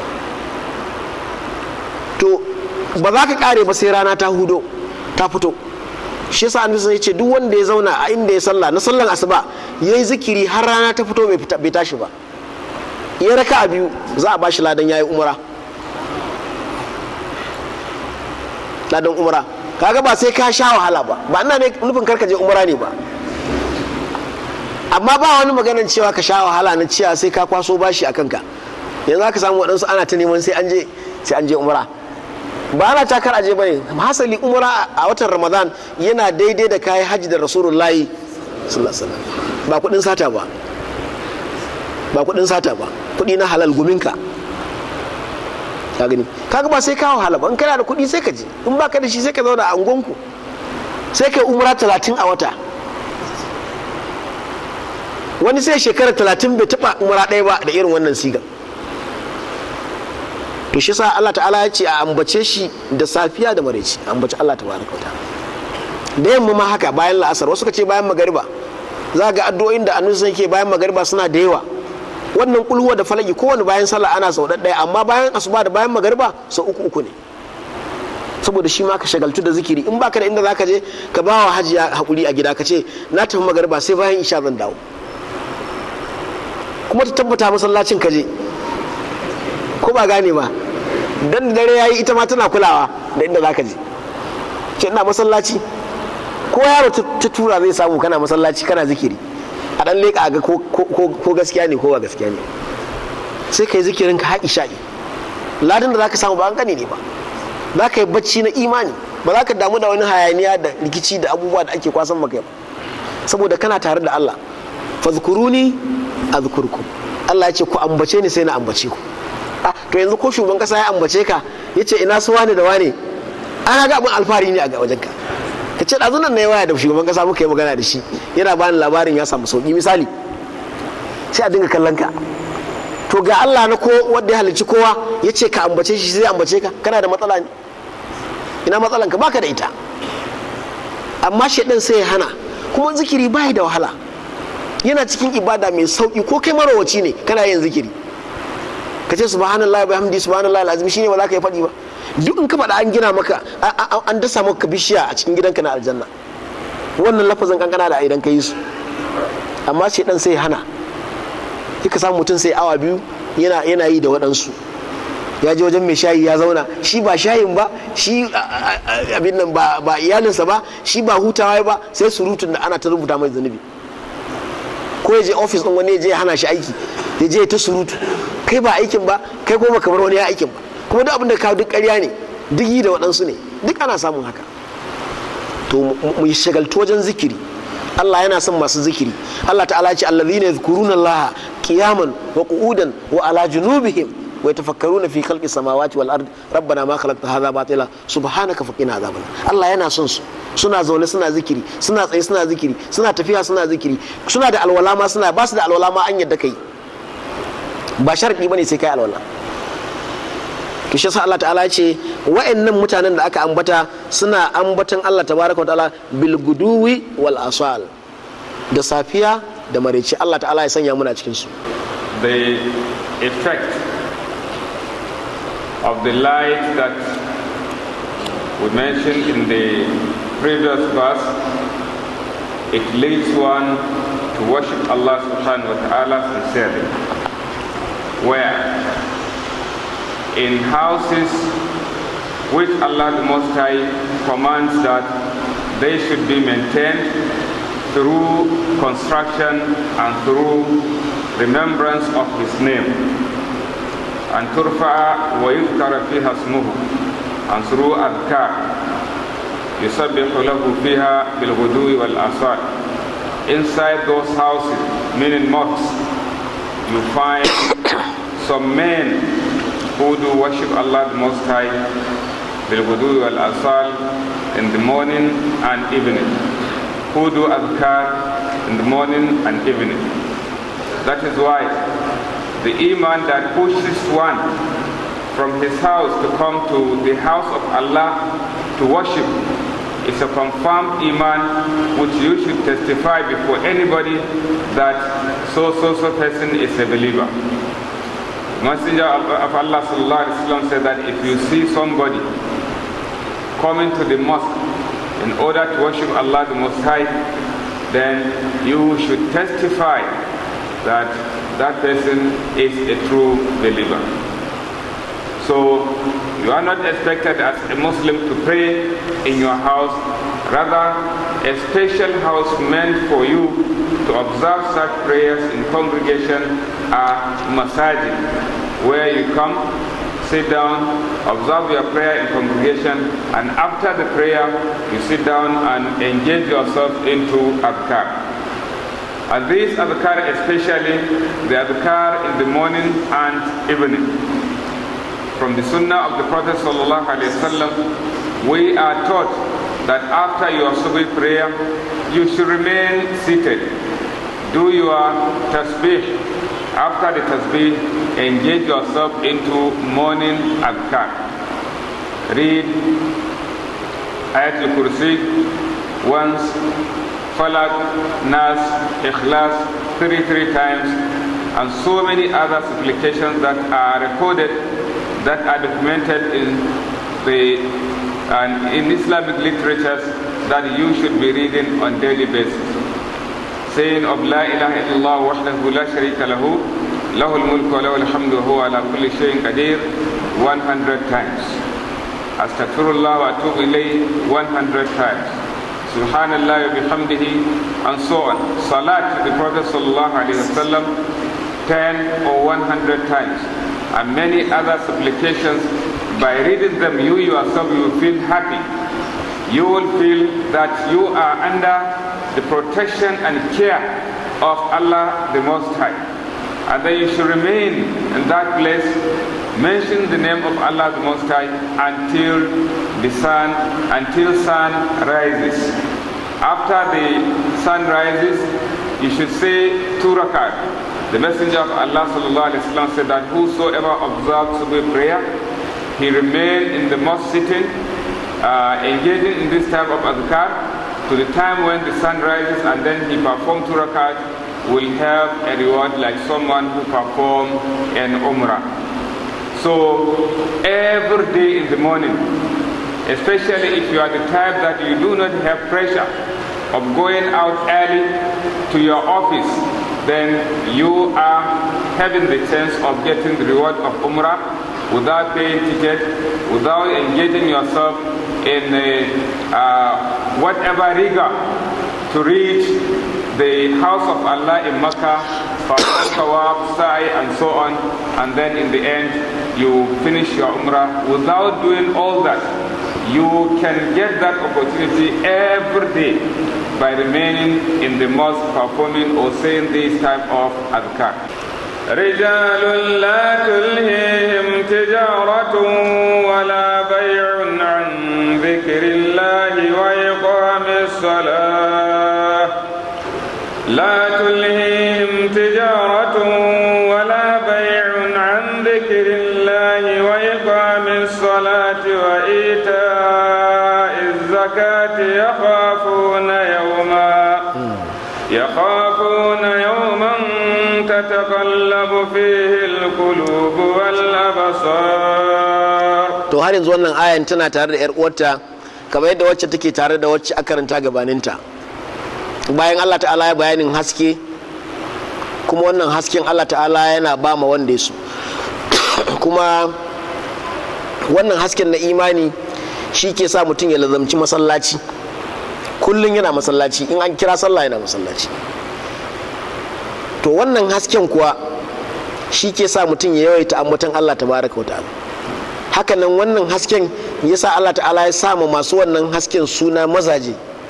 to ba za ka kare ba sai rana ta hudo ta fito shi yasa annabi sai ce duk wanda ya zauna a inda ya sallah na sallan asuba yayi zikiri har rana ta fito bai tashi ba ya raka a biyu za a bashi ladan yayi umra ladan umra kaga ba sai ka sha wahala ba ba ina ne nufin karka je umra ne ba amma ba wani maganar cewa ka sha wahala na cewa sai ka kwaso bashi a kanka yanzu aka samu waɗansu ana ta neman sai an je sai an je umra ba ana takar aje bane hasali umra a watan ramadan yana daidai da kayan hajji da rasulullahi sallallahu ba kudin sata ba ba kudin sata ba kudi na halal guminka ka gani kaga ba sai kawo hala ba in kana da kudi sai ka je in baka da shi sai ka zauna a angonku sai kai umra talatin a wata wani sai shekara talatin bai taba umra ɗaya ba da irin wannan sigan to shi sa Allah ta'ala ya ce a ambace shi da safiya da maraici ambace Allah tabaraka wa da yamma ma haka bayan la'asar wasu ka ce bayan magariba za ga addu'o'in da annabi ke bayan magariba suna da yawa wannan kulhuwa da falaki kowane bayan sallah ana sau ɗaya amma bayan asuba da bayan magariba sau uku uku ne saboda shi ma ka shagaltu da zikiri in baka da inda zaka je ka ba wa hajiya hakuri a gida ka ce na tafi magariba sai bayan isha zan dawo kuma ta tabbata masallacin ka je ko ba gane ba dan dare yayi ita ma tana kulawa da inda zaka je ce ina masallaci ko yaro ta tura zai samu kana masallaci kana zikiri a dan leka ga ko gaskiya ne ko ba gaskiya ne sai kai zikirin ka haƙi sha'i ladin da zaka samu ba an gane ne ba za ka yi bacci na imani ba za ka damu da wani hayaniya da rikici da abubuwa da ake kwasan maka ba saboda kana tare da Allah fazkuruni azkurkum Allah ya ce ku ambace ni sai na ambace ku ah to yanzu ko shugaban kasa ya ambace ka yace ina su wane da wane an ga abin alfahari ne a ga wajenka ka ce ɗazu nan na yi waya da shugaban kasa muka yi magana da shi yana bani labarin ya samu sauki misali sai a dinga kallon ka to ga Allah na ko wanda ya halicci kowa ya ce ka ambace shi sai ambace ka kana da matsala ne ina matsalan ka baka da ita amma shaidan sai ya hana kuma zikiri bai da wahala yana cikin ibada mai sauki ko kai marawaci ne kana yin zikiri ka ce subhanallah wa hamdi subhanallah alazim shine ba za ka yi faɗi ba duk in ka faɗa an gina maka an dasa maka bishiya a cikin gidanka na aljanna wannan lafazin kankana da idan ka yi su amma shaidan sai ya hana ka samu mutum sai awa biyu yana yana yi da waɗansu ya je wajen mai shayi ya zauna shi ba shayin ba shi abin nan ba iyalinsa ba shi ba hutawa ba sai surutun da ana ta rubuta mai zunubi ko ya je ofis ɗin wani ya je ya hana shi aiki ya je ta surutu kai ba aikin ba kai kuma kamar wani ya aikin ba kuma duk abin da kawo duk ƙarya ne duk yi da waɗansu ne duk ana samun haka to mu shagaltu wajen zikiri Allah yana son masu zikiri Allah ta'ala ce allazina yadhkuruna Allah qiyaman wa qu'udan wa ala junubihim wa yatafakkaruna fi khalqis samawati wal ard rabbana ma khalaqta hadha batila subhanaka faqina adhaban Allah yana son su suna zaune suna zikiri suna tsaye suna zikiri suna tafiya suna zikiri suna da alwala ma suna ba su da alwala ma an yadda kai ba sharadi bane sai kai alwala to shi Allah ta'ala ya ce wa'annan mutanen da aka ambata suna ambatan Allah tabaraka wa ta'ala bil guduwi wal asal da safiya da maraice Allah ta'ala ya sanya muna cikin su the effect of the light that we mentioned in the previous verse it leads one to worship Allah subhanahu wa ta'ala sincerely where in houses which Allah the Most High commands that they should be maintained through construction and through remembrance of His name. And turfa'a wa yuzkara fiha ismuhu and through adhkar يسبح له فيها بالغدو والآصال Inside those houses, meaning mosques, you find some men who do worship Allah the Most High بالغدو والأصال in the morning and evening who do adhkar in the morning and evening that is why the iman that pushes one from his house to come to the house of Allah to worship is a confirmed iman which you should testify before anybody that so so so person is a believer Messenger of Allah sallallahu said that if you see somebody coming to the mosque in order to worship Allah the Most High, then you should testify that that person is a true believer. So you are not expected as a Muslim to pray in your house, rather a special house meant for you to observe such prayers in congregation are masajid, where you come, sit down, observe your prayer in congregation, and after the prayer, you sit down and engage yourself into adhkar. And these adhkar especially, the adhkar in the morning and evening. From the sunnah of the Prophet sallallahu alaihi wasallam, we are taught that after your subh prayer, you should remain seated. Do your tasbih. After the tasbih, engage yourself into morning adhkar. Read Ayatul Kursi once, Falak, Nas, Ikhlas, three, three times, and so many other supplications that are recorded, that are documented in the and in Islamic literatures that you should be reading on daily basis. Saying of La ilaha illallah wahdahu la sharika lahu, lahu al-mulk wa lahu al-hamdu wa huwa ala kulli shay'in qadir 100 times. Astaghfirullah wa atubu ilayh 100 times. Subhanallah wa bihamdihi and so on. Salat to the Prophet sallallahu alaihi wasallam 10 or 100 times and many other supplications by reading them, you yourself you will feel happy. You will feel that you are under the protection and care of Allah the Most High. And then you should remain in that place, mention the name of Allah the Most High until the sun, until sun rises. After the sun rises, you should say two rakat. The Messenger of Allah sallallahu alaihi wasallam said that whosoever observes Subh prayer, he remain in the mosque sitting, uh, engaging in this type of adhkar to the time when the sun rises and then he performs two rakat will have a reward like someone who performed an umrah. So every day in the morning, especially if you are the type that you do not have pressure of going out early to your office, then you are having the chance of getting the reward of umrah without paying ticket, without engaging yourself in a, uh, whatever rigor to reach the house of Allah in Mecca, perform tawaf, sa'i, and so on, and then in the end you finish your umrah without doing all that. You can get that opportunity every day by remaining in the mosque performing or saying this type of adhkar. رجال لا تلهيهم تجارة ولا بيع عن ذكر الله وإقام الصلاة لا تلهيهم تجارة ولا بيع عن ذكر الله وإقام الصلاة وإيتاء الزكاة يخافون يوما يخافون يوما تتقلب فيه القلوب والأبصار to har yanzu wannan ayan tana tare da 'yar uwarta kamar yadda wacce take tare da wacce aka karanta gabaninta bayan allah ta'ala ya bayanin haske kuma wannan hasken allah ta'ala yana ba ma wanda ya so kuma wannan hasken na imani shi ke sa mutum ya lazamci masallaci kullum yana masallaci in an kira sallah yana masallaci to wannan hasken kuwa shi ke sa mutum ya yawaita ambaton allah tabaraka wa ta'ala hakanan wannan hasken ya sa allah ta'ala ya sama masu wannan hasken suna mazaje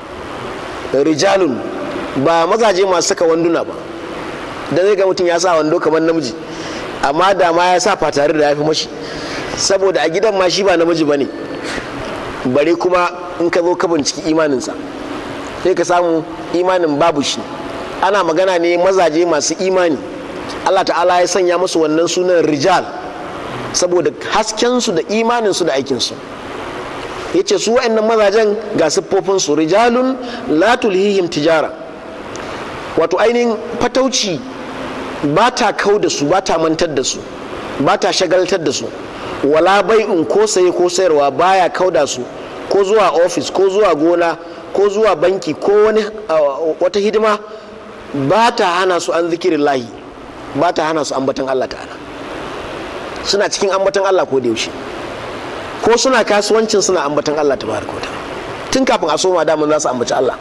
rijalun ba mazaje masu saka wanduna ba da zai ga mutum ya sa wando kamar namiji amma da ma ya sa fatare da ya fi mashi saboda a gidan ma shi ba namiji ba ne bare kuma in ka zo ka binciki imaninsa sai ka samu imanin babu shi ana magana ne mazaje masu imani allah ta'ala ya sanya musu wannan sunan rijal saboda haskensu da imaninsu da aikinsu ya ce su wa'annan mazajen ga siffofinsu rijalun la tulhihim tijara wato ainihin fatauci ba ta kau da su ba ta mantar da su ba ta shagaltar da su wala bai'un ko saye ko sayarwa baya kauda su ko zuwa ofis ko zuwa gona ko zuwa banki ko wani wata hidima ba ta hana su an zikirin lahi ba ta hana su ambatan Allah ta'ala suna cikin ambatan Allah ko da yaushe ko suna kasuwancin suna ambatan Allah ta baraka tun kafin a soma daman za su ambaci Allah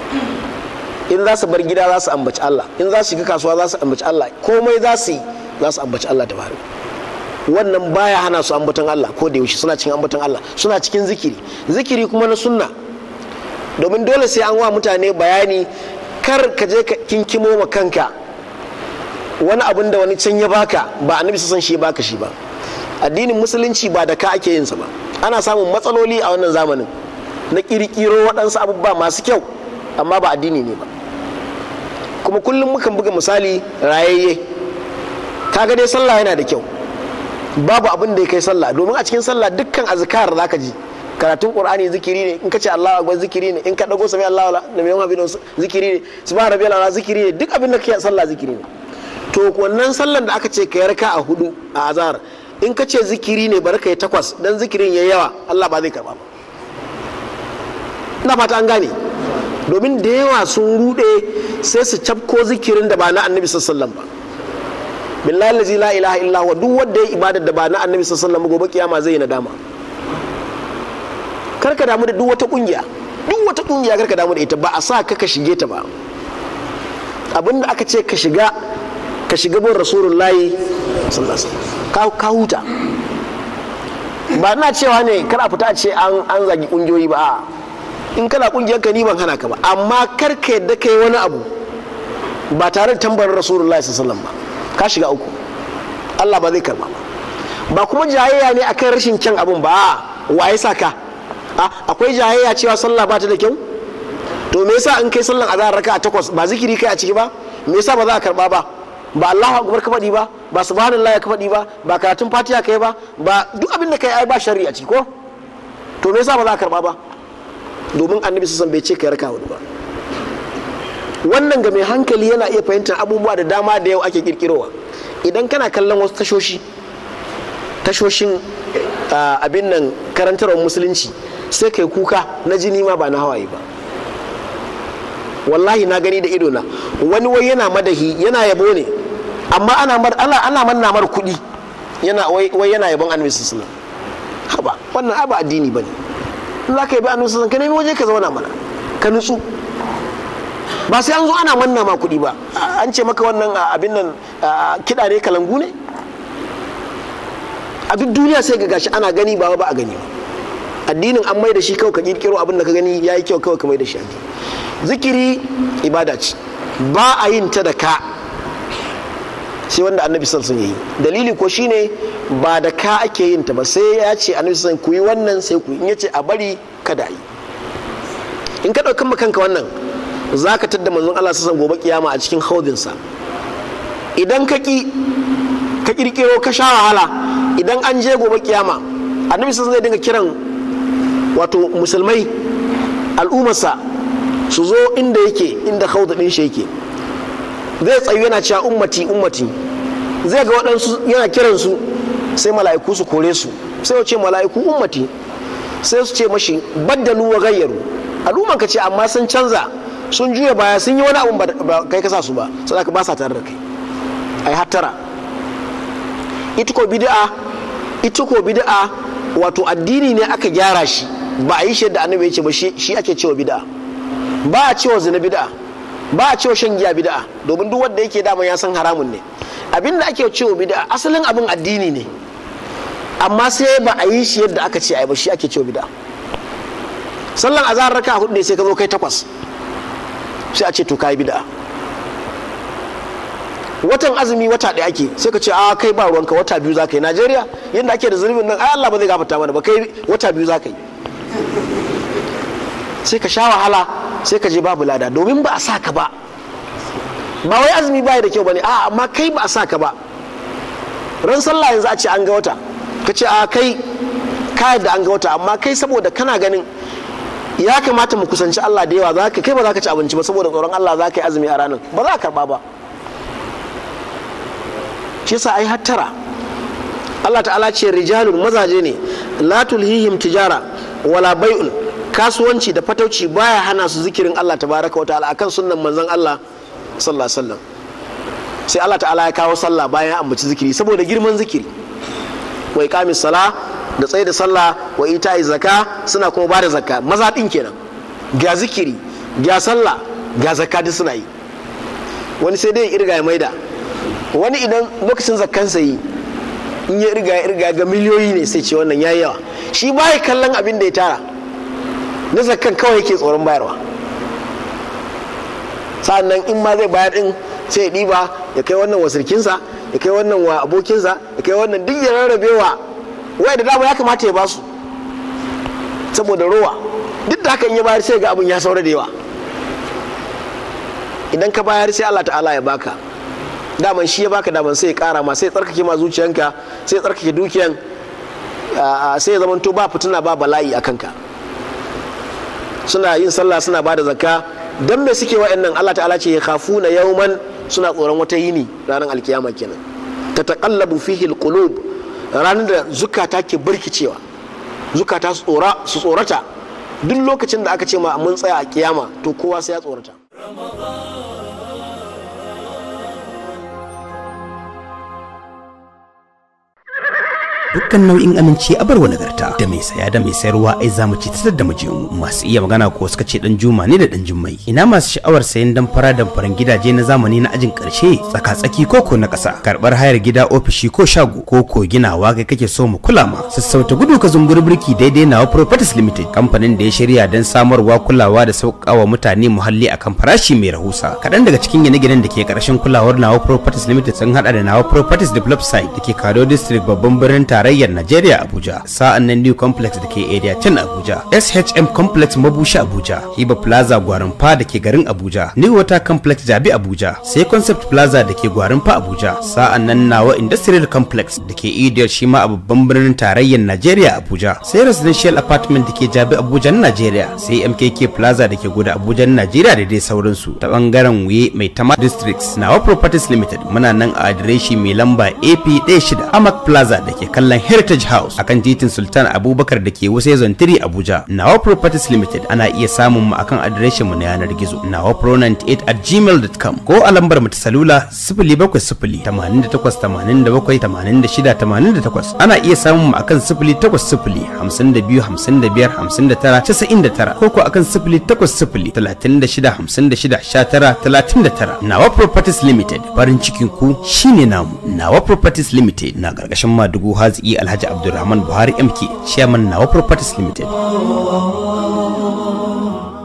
in za su bar gida za su ambaci Allah in za su shiga kasuwa za su ambaci Allah komai za su yi za su ambaci Allah ta baraka wannan baya hana su ambaton Allah ko da yaushe suna cikin ambaton Allah suna cikin zikiri zikiri kuma na sunna domin dole sai an wa mutane bayani kar ka je ka kinkimo ma kanka wani abin da wani can ya baka ba annabi san shi baka shi ba addinin musulunci ba da ka ake yin sa ba ana samun matsaloli a wannan zamanin na kirkiro waɗansu abubuwa masu kyau amma ba addini ne ba kuma kullum mukan buga misali rayayye kaga dai sallah yana da kyau babu abin da ya kai sallah domin a cikin sallah dukkan azkar zaka ji karatun qur'ani zikiri ne in ka ce Allahu akbar zikiri ne in ka dago sami Allahu la da mai habib zikiri ne subhana rabbiyal ala zikiri ne duk abin da kake sallah zikiri ne to wannan sallan da aka ce ka yarka a hudu a azhar in ka ce zikiri ne bari kai takwas dan zikirin yayi yawa Allah ba zai karba ba ina fata an gane domin da yawa sun rude sai su cafko zikirin da ba na annabi sallallahu alaihi wasallam ba billahi allazi la ilaha illa huwa duk wanda ya ibada da ba na annabi sallallahu alaihi gobe kiyama zai yi nadama karka damu da duk wata kungiya duk wata kungiya karka damu da ita ba a sa ka ka shige ta ba abinda aka ce ka shiga ka shiga bin rasulullahi sallallahu alaihi ka huta ba ina cewa ne kar a fita a ce an an zagi kungiyoyi ba a'a. in kana kungiyar ka ni ban hana ka ba amma kar ka yadda kai wani abu ba tare da tambarin rasulullahi sallallahu alaihi wasallam ba ka shiga uku Allah ba zai karba ba ba kuma jayayya ne akan rashin kyan abun ba a'a, wa ya sa ka a akwai jayayya cewa sallah ba ta da kyau to me yasa in kai sallan azhar raka a takwas ba zikiri kai a ciki ba me yasa ba za a karba ba ba Allahu akbar ka faɗi ba ba subhanallahi ka faɗi ba ba karatun fatiha kai ba ba duk abin da kai ai ba shari'a ciki ko to me yasa ba za a karba ba domin annabi sassan bai ce kai raka hudu ba wannan ga mai hankali yana iya fahimtar abubuwa da dama da yau ake kirkirowa idan kana kallon wasu tashoshi tashoshin ah, abin nan karantarwar musulunci sai kai kuka na jini ma ba na hawaye ba wallahi na gani da ido na wani wai yana madahi yana yabo ne amma ana mar ana ana manna mar kuɗi yana wai wai yana yabon annabi sallallahu alaihi wasallam haba wannan ai ba addini bane in za ka yabi annabi sallallahu alaihi wasallam ka nemi waje ka zauna mana ka nutsu ba sai an zo ana manna ma kuɗi ba an ce maka wannan a, abin nan a, kiɗa ne kalangu ne a duk duniya sai ga gashi ana gani ba ba a gani ba addinin an mai da shi kawai ka kirkiro abin da ka gani yayi kyau kawai ka mai da shi addini zikiri ibada ce ba a yin ta da ka sai wanda annabi sallallahu alaihi wasallam yayi dalili ko shine ba da ka ake yin ta ba sai ya ce annabi sallallahu alaihi wasallam ku yi wannan sai ku yi in yace a bari kada a yi in ka ɗaukan kanka wannan za ka tadda manzon Allah sassan gobe kiyama a cikin haudinsa idan ka ki ka kirkiro ka sha wahala idan an je gobe kiyama annabi sassan zai dinga kiran wato musulmai al'ummarsa su zo inda yake inda haudu ɗin shi yake zai tsayu yana cewa ummati ummati zai ga waɗansu yana kiransu sai mala'iku su kore su sai ya ce mala'iku ummati sai su ce mashi baddalu wa gayyaru al'umman ka ce amma sun canza sun juya baya sun yi wani abun ba kai kasa su ba sai ka ba sa tare da kai ai hattara ita ko bid'a ita ko bid'a wato addini ne aka gyara shi ba a yi shi yadda annabi ya ce ba shi ake cewa bid'a ba a cewa zina bid'a ba a cewa shan giya bid'a domin duk wanda yake dama ya san haramun ne abin da ake cewa bid'a asalin abin addini ne amma sai ba a yi shi yadda aka ce ai ba shi ake cewa bid'a sallan azhar raka hudu ne sai ka zo kai takwas sai a ce to kai bid'a watan azumi wata ɗaya ake sai ka ce a kai ba ruwanka wata biyu za ka yi najeriya yadda ake da zulubin nan ai allah ba zai gafarta mana ba kai wata biyu za ka yi sai ka sha wahala sai ka je babu lada domin ba a sa ka ba ba wai azumi baya da kyau bane a amma kai ba a sa ka ba ran sallah yanzu a ce an ga wata ka ce a kai ka da an ga wata amma kai saboda kana ganin ya kamata mu kusanci Allah da yawa za ka kai ba za ka ci abinci ba saboda tsoron Allah za ka yi azumi a ranar ba za ka karba ba shi yasa ai hattara Allah ta'ala ce rijalun mazaje ne la tulhihim tijara wala bai'un kasuwanci da fatauci baya hana su zikirin Allah tabaraka wa ta'ala akan sunnan manzon Allah sallallahu alaihi wasallam sai Allah ta'ala ya kawo sallah bayan ya ambaci zikiri saboda girman zikiri wa iqamis sala da tsaye da sallah wa ita'i zaka suna kuma bada zakka maza din kenan ga zikiri ga sallah ga zakka duk suna yi wani sai dai irga ya maida wani idan lokacin zakkansa yi in ya irga ya irga ga miliyoyi ne sai ce wannan yayi yawa shi baya kallon abin da ya tara na zakkan kawai yake tsoron bayarwa sa'annan in ma zai bayar din sai ya ɗiba ya kai wannan wa sirkinsa ya kai wannan wa abokinsa ya kai wannan duk ya rarrabewa wai da dama ya kamata ya basu saboda rowa duk da haka in ya bayar sai ga abin ya saura da yawa idan ka bayar sai Allah ta'ala ya baka daman shi ya baka daman sai ya kara ma sai ya tsarkake ma zuciyanka sai ya tsarkake dukiyan sai ya zamanto ba fituna ba bala'i a kanka suna yin sallah suna ba da zakka dan me suke wa'annan Allah ta'ala ce ya khafuna yawman suna tsoron wata yini ranar alkiyama kenan ta taqallabu fihi alqulub ranar da zukata ke barkicewa zukata su tsorata duk lokacin da aka ce ma mun tsaya a kiyama to kowa sai ya tsorata dukkan nau'in aminci a barwa nagarta da mai saya da mai sayarwa ai za mu ci ta da mu masu iya magana ko suka ce dan juma ne da dan jummai ina masu sha'awar sayan dan fara da faran gidaje na zamani na ajin karshe tsaka-tsaki koko na ƙasa karɓar hayar gida ofishi ko shago ko ko ginawa kai kake so mu kula ma sassauta gudu ka zumbur birki daidai nawa properties limited kamfanin da ya shirya don samarwa kulawa da sauƙawa mutane muhalli akan farashi mai rahusa kaɗan daga cikin gine-ginen da ke ƙarshen kulawar nawa properties limited sun haɗa da nawa properties develop site da ke kado district babban birnin tarayyar najeriya abuja sa'an nan new complex da ke area 10 abuja shm complex mabushi abuja hiba plaza gwarinfa da ke garin abuja new water complex jabi abuja sai concept plaza da ke gwarinfa abuja sa'an nan nawa industrial complex da ke idiyar shi ma a babban birnin tarayyar najeriya abuja sai residential apartment da ke jabi abuja na najeriya sai mkk plaza da ke guda abuja na najeriya da dai sauransu ta bangaren wuye mai tama districts nawa properties limited muna nan a adireshi mai lamba ap 16 amak plaza da ke kallon heritage house akan titin sultan abubakar da ke wasu zontiri abuja nawa properties limited ana iya samun mu akan adireshin mu na yanar gizo nawa pro98 at gmail.com ko a lambar mu ta salula 070 88 87 86 88 ana iya samun mu akan 080 52 55 59 99 ko ko akan 080 36 56 19 39 nawa properties limited farin cikin ku shine namu nawa properties limited na karkashin madugu haziki alhaji abdulrahman buhari mk chairman nawa properties limited